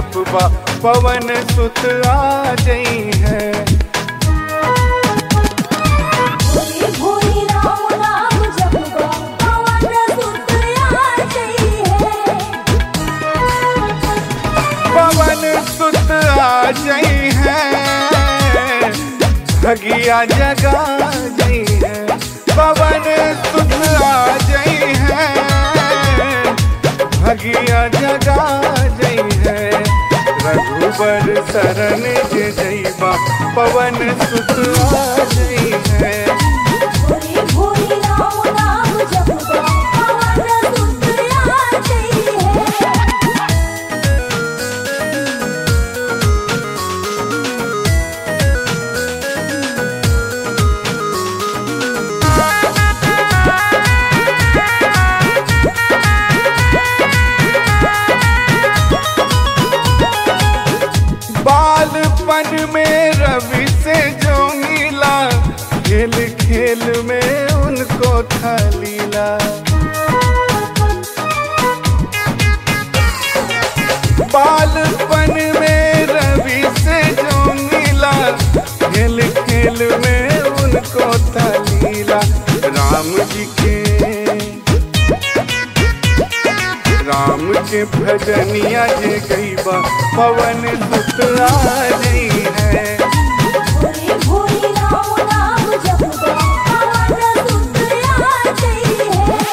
जपबा पवन सुत आ जई है भोरे भोरे राम नाम जपबा पवन सुत आ जई है पवन सुत आ जई है भगिया जगा जई है पवन सुत आ जई है भगिया जगा जई है रघुबर शरण जे जईबा पवन सुत आ जई है भोरे भोरे राम नाम जपबा पवन सुत आ जई है बालपन में रवि से जो मिला खेल खेल में उनको था लीला बालपन में रवि से जो मिला खेल खेल में उनको था लीला राम जी के राम के भजनिया जे गईबा पवन सुत आ रही है भोरे भोरे राम नाम जपबा पवन सुत आ जई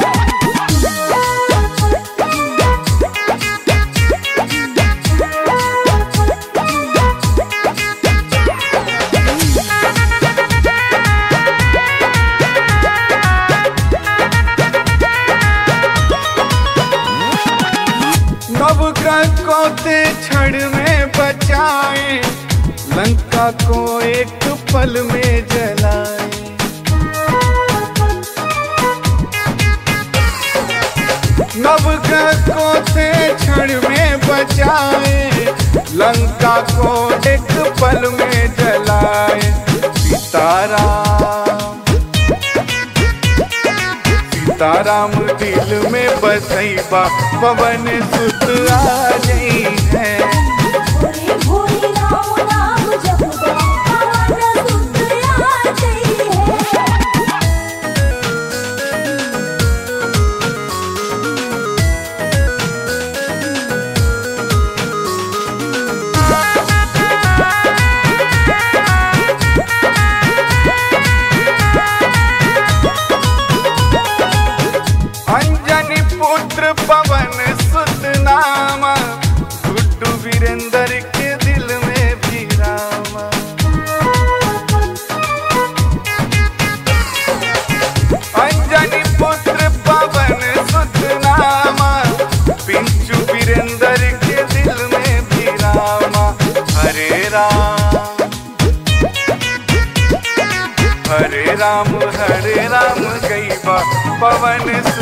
नव ग्रह को ते क्षण में बचाए लंका को एक पल में जलाए नव ग्रह को ते क्षण में बचाए लंका को एक पल में जलाए सीताराम सीताराम दिल में बसैबा पवन सुत आ जई है भोरे भोरे राम नाम जपबा पवन सुत आ जई है अंजनी पुत्र पवन सुत नामा गुड्डू वीरेंद्र के दिल में भी रामा अंजनी पुत्र पवन सुत नामा पिंचू वीरेंद्र के दिल में भी रामा हरे राम हरे राम हरे राम गईबा पवन सुत